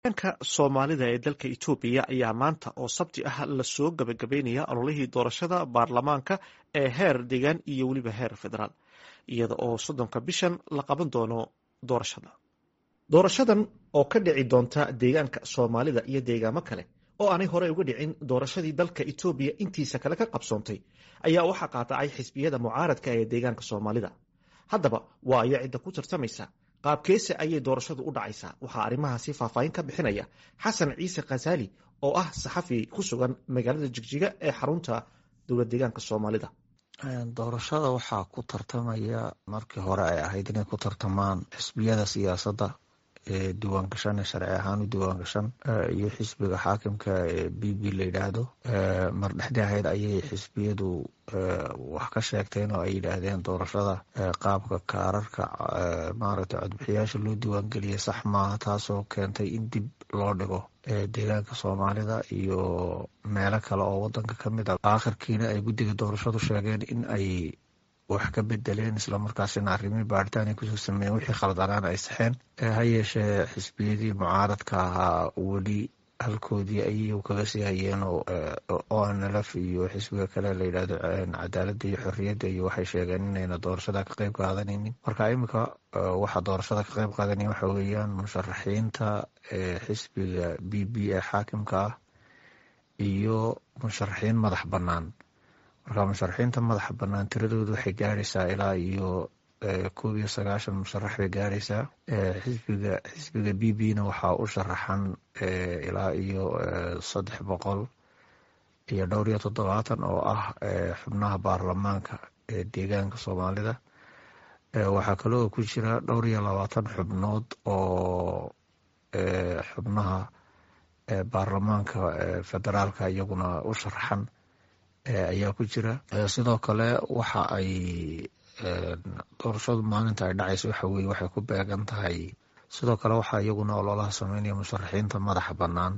ka soomaalida ee dalka itoobiya ayaa maanta oo sabti ah lasoo gabagabeynaya ololihii doorashada baarlamaanka ee heer deegaan iyo weliba heer federaal iyada oo soddonka bishan la qaban doono doorashada doorashadan oo ka dhici doonta deegaanka soomaalida iyo deegaamo kale oo aanay horey uga dhicin doorashadii dalka itoobiya intiisa kale ka qabsoontay ayaa waxaa qaatacay xisbiyada mucaaradka ee deegaanka soomaalida haddaba waa ayo cidda ku tartamaysa qaabkeese ayay doorashadu u dhacaysaa waxaa arrimahaasi faahfaahin ka bixinaya xasan ciise khasaali oo ah saxafi ku sugan magaalada jigjiga ee xarunta dowlad deegaanka soomaalida doorashada waxaa ku tartamaya markii hore ay ahayd inay ku tartamaan xisbiyada siyaasadda ee diiwaangashan ee sharci ahaan u diiwaangashan iyo xisbiga xaakimka ee b b la yidhaahdo mar dhexdii ahayd ayay xisbiyadu wax ka sheegteen oo ay yidhaahdeen doorashada qaabka kaararka maaragtay codbixiyaasha loo diiwaangeliyay sax maaha taasoo keentay in dib loo dhigo deegaanka soomaalida iyo meelo kale oo wadanka ka mid a aakhirkiina ay guddiga doorashadu sheegeen in ay wax ka bedeleen islamarkaasina arrimihii baaritaan ay kusoo sameeyeen wixii khaldanaan ay saxeen ha yeeshee xisbiyadii mucaaradka ahaa weli halkoodii ayay kaga sii hayeen o nlf iyo xisbiga kale la yidhahdo cadaaladda iyo xorriyadda iyo waxay sheegeen inayna doorashada ka qeyb qaadanaynin marka iminka waxaa doorashada ka qeyb qaadanaya waxa weeyaan musharaxiinta xisbiga b b ee xaakimka ah iyo musharaxiin madax bannaan marka musharaxiinta madaxa bannaan tiradoodu waxay gaaraysaa ilaa iyo koob iyo sagaashan musharax bay gaaraysaa xisbiga xisbiga b b na waxaa u sharaxan ilaa iyo saddex boqol iyo dhowr iyo toddobaatan oo ah xubnaha baarlamaanka ee deegaanka soomaalida waxaa kaloo ku jira dhowr iyo labaatan xubnood oo xubnaha baarlamaanka federaalka iyaguna u sharaxan ayaa ku jira sidoo kale waxa ay doorashadu maalinta ay dhacayso waxa weye waxay ku beegan tahay sidoo kale waxaa iyaguna ololaha sameynaya musharaxiinta madaxa bannaan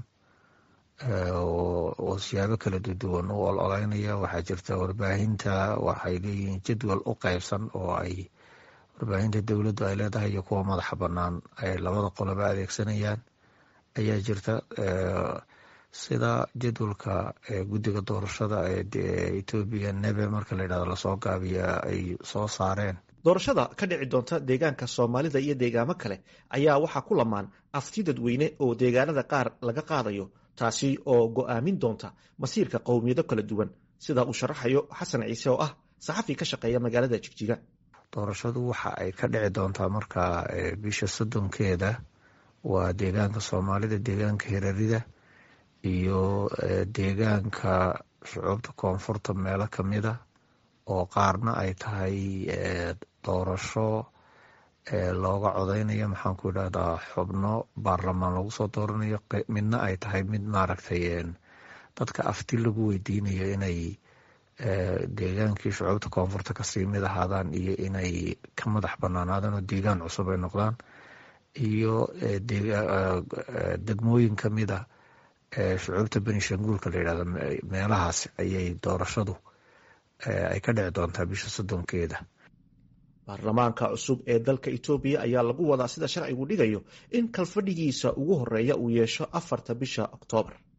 oo siyaabo kala duwan u ololeynaya waxaa jirta warbaahinta waxay leeyihiin jadwal u qeybsan oo ay warbaahinta dowladdu ay leedahay iyo kuwa madaxa bannaan ay labada qoloba adeegsanayaan ayaa jirta sida jadwalka guddiga doorashada ee etoobiya nebe marka la yidhahdo lasoo gaabiya ay soo saareen doorashada ka dhici doonta deegaanka soomaalida iyo deegaamo kale ayaa waxaa ku lamaan afti dadweyne oo deegaanada qaar laga qaadayo taasi oo go'aamin doonta masiirka qowmiyado kala duwan sida uu sharaxayo xasan ciise oo ah saxafi ka shaqeeya magaalada jigjiga doorashadu waxa ay ka dhici doontaa marka bisha soddonkeeda waa deegaanka soomaalida deegaanka hirarida iyo deegaanka shucuubta koonfurta meelo kamida oo qaarna ay tahay doorasho looga codeynayo maxaan ku idhahdaa xubno baarlamaan lagu soo dooranayo midna ay tahay mid maaragtay dadka afti lagu weydiinayo inay deegaankii shucuubta koonfurta kasii mid ahaadaan iyo inay ka madax banaanaadaan oo deegaan cusub ay noqdaan iyo degmooyin kamida shucuubta benishanguulka la yidhahdo meelahaas ayay doorashadu ay ka dhici doontaa bisha soddonkeeda baarlamaanka cusub ee dalka itoobiya ayaa lagu wadaa sida sharcigu dhigayo in kalfadhigiisa ugu horeeya uu yeesho afarta bisha oktoobar